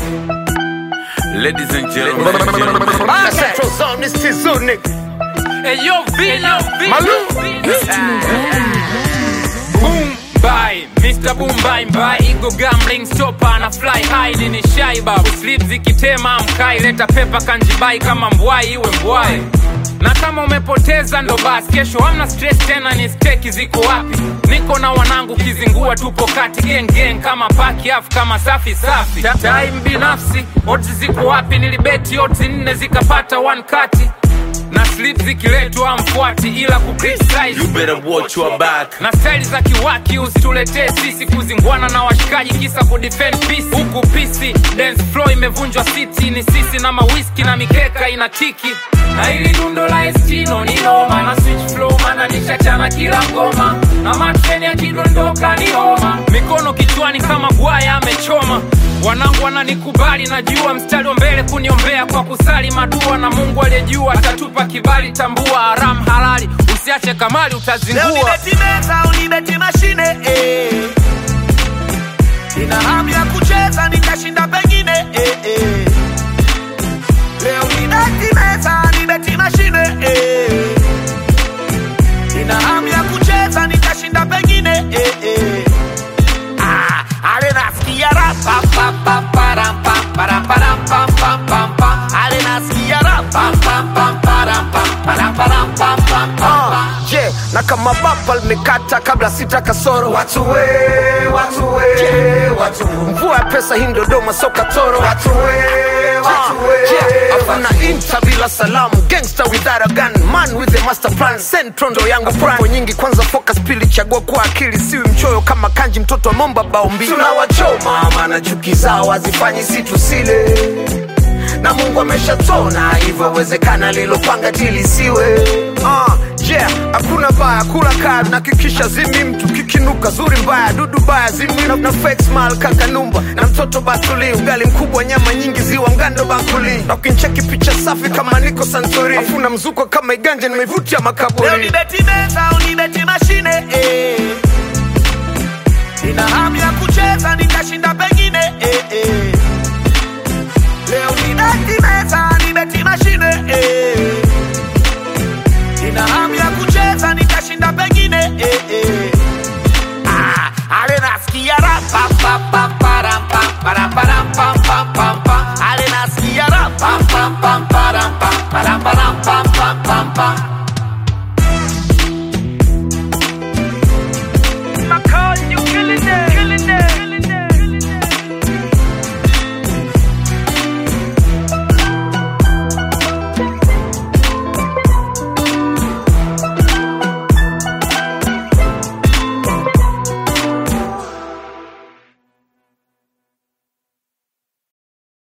Ladies and gentlemen, gentlemen. Central Zone, this is Zunik. Hey yo, Vino, Malu. Boom bye, Mr. Boom bye bye, Igo gambling stopper na fly high, nini shaiba sleep zikitema mkai, leta pepa kanjibai kama mbwai iwe mbwai na kama umepoteza ndo basi, kesho hamna stress tena, ni steki ziko wapi? Niko na wanangu kizingua, tupo kati gang gang kama paki afu kama safi safi. Ta- Time binafsi, odds ziko wapi? Nilibeti odds nne zikapata one kati na slip zikiletwa mfuati, ila ku criticize You better watch your back. na staili za kiwaki usituletee sisi kuzingwana na washikaji kisa kudefend peace huku pisi dance floor imevunjwa city ni sisi na mawiski na mikeka inatiki na hili dundo la estino ni noma na switch flow mana nishachana kila ngoma na matreni yakidondoka ni homa mikono kichwani kama bwaya amechoma wanangu wananikubali najua mstari wa mbele kuniombea kwa kusali madua na mungu aliyejua atatupa kibali tambua haram halali usiache kamali Leo utazingua nibeti meza, unibeti mashine eh. Nina hamu ya kucheza nikashinda pengine eh, eh. Leo nibeti meza, nibeti mashine eh. Nina hamu ya kucheza nikashinda pengine eh, eh. Ah, ale nasikia ra pa pa pa pa ram pa pa ram pa ram pam pam pam pam. Ale nasikia ra pa pa pa pa ram pa pa ram pa ram pam pam pam pam. je na kama bapa limekata kabla sita kasoro Watu we, watu we, watu mvua ya pesa hii ndodoma soka toro Watu we, watu we, afuna inta bila salamu gangster without a gun man with a master plan centro ndo yangu popo nyingi kwanza focus pili chagua kwa akili siwi mchoyo kama kanji mtoto wa momba bao mbili tunawachoma maana chuki zao hazifanyi si tusile na mungu ameshatona hivyo wezekana lilopanga tilisiwe Ah, yeah, hakuna baya kula kaa nakikisha zimi mtu kikinuka zuri mbaya dudu baya zimi na, na fake smile kakanumba na mtoto batuli ugali mkubwa nyama nyingi ziwa mgando bakuli na ukincheki picha safi kama niko santuri afuna mzuko kama iganja nimeivutia leo makaburi nibeti meza unibeti mashine eh. nina hamu ya